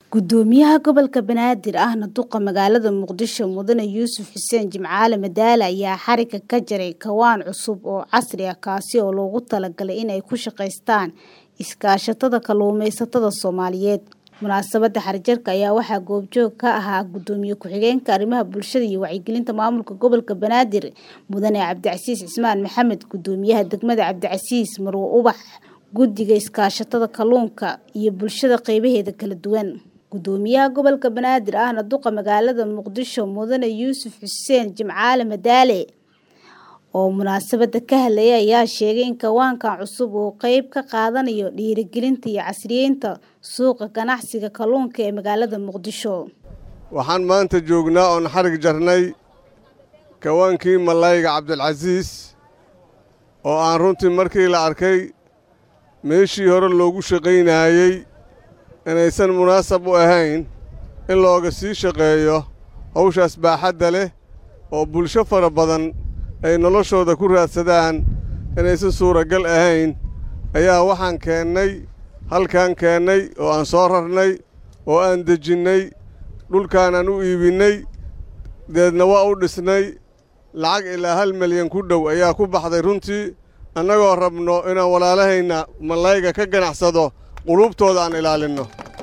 Gudoomiyaha gobolka Banaadir ahna duqa magaalada Muqdisho Mudane Yuusuf Xuseen Jimcaale Madaale ayaa xarigga ka jaray kawaan cusub oo casri ah kaasi oo loogu talagalay inay ku shaqeystaan iskaashatada kalluumeysatada Soomaaliyeed. Munaasabadda xarigjirka ayaa waxaa goobjoog ka ahaa Gudoomiye ku-xigeenka arrimaha bulshada iyo wacyigelinta maamulka gobolka Banaadir Mudane Cabdicasiis Cismaan Maxamed, Gudoomiyaha degmada Cabdicasiis Marwo Ubax, Guddiga Iskaashatada Kalluunka iyo bulshada qeybaheeda kala duwan. Gudoomiyaha gobolka Banaadir ahna duqa magaalada Muqdisho Mudane Yuusuf Xuseen Jimcaale Madaale oo munaasabadda ka hadlayay ayaa sheegay in kawaankan cusub uu qayb ka qaadanayo dhiirigelinta iyo casriyeynta suuqa ganacsiga kalluunka ee magaalada Muqdisho. waxaan maanta joognaa oon xarig jarnay kawaankii malayga cabdilcasiis oo aan runtii markii la arkay meeshii hore loogu shaqaynaayey inaysan munaasab u ahayn in looga sii shaqeeyo hawshaas baaxadda leh oo bulsho fara badan ay noloshooda ku raadsadaan inaysan suuragal ahayn ayaa waxaan keennay halkaan keennay oo aan soo rarnay oo aan dejinnay dhulkaanaan u iibinnay deedna waa u dhisnay lacag ilaa hal milyan ku dhow ayaa ku baxday runtii annagoo rabno inaan walaalahayna malayga ka ganacsado quluubtooda aan ilaalinno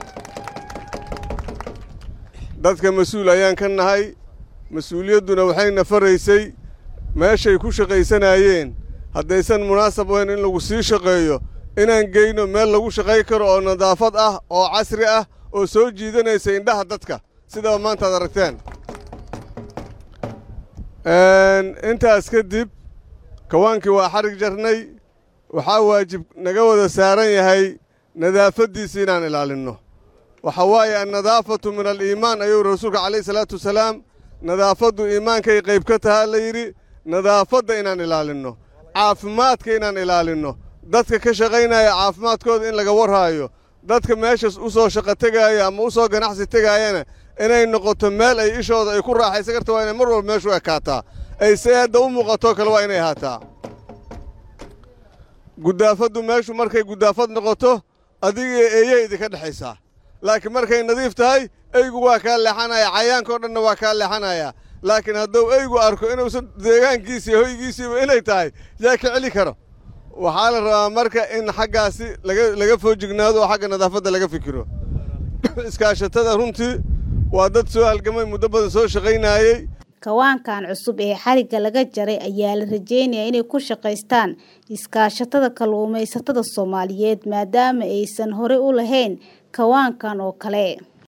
dadka mas-uul ayaan ka nahay mas-uuliyadduna waxayna faraysay meeshay ku shaqaysanaayeen haddaysan munaasab ahayn in lagu sii shaqeeyo inaan geyno meel lagu shaqay karo oo nadaafad ah oo casri ah oo soo jiidanaysa indhaha dadka sidaba maantaad aragteen intaas kadib kawaankii waa xarig jarnay waxaa waajib naga wada saaran yahay nadaafaddiisa inaan ilaalinno waxa waaye annadaafatu min aliimaan ayuu rasuulka calayhi salaatu wasalaam nadaafaddu iimaankay qayb ka tahaa la yidhi nadaafadda inaan ilaalinno caafimaadka inaan ilaalinno dadka ka shaqaynaya caafimaadkooda in laga warhaayo dadka meeshas u soo shaqo tegaaya ama u soo ganacsi tegaayana inay noqoto meel ay ishooda ay ku raaxaysan karta waa inay mar walba meeshu ekaataa ay se hadda u muuqatoo kale waa inay ahaataa guddaafaddu meeshu markay guddaafad noqoto adiga eeya idinka dhexaysaa laakiin markay nadiif tahay eygu waa kaa leexanaya cayaankao dhanna waa kaa leexanaya laakiin hadduu eygu arko inuusan deegaankiisi iyo hoygiisiiba inay tahay yaa ka celi karo waxaa la rabaa marka in xaggaasi laga foojignaado oo xagga nadaafadda laga fikiro iskaashatada runtii waa dad soo halgamay muddo badan soo shaqaynaayey kawaankan cusub ee xarigga laga jaray ayaa la rajeynayaa inay ku shaqaystaan iskaashatada kalluumaysatada Soomaaliyeed maadaama aysan hore u lahayn kawaankan oo kale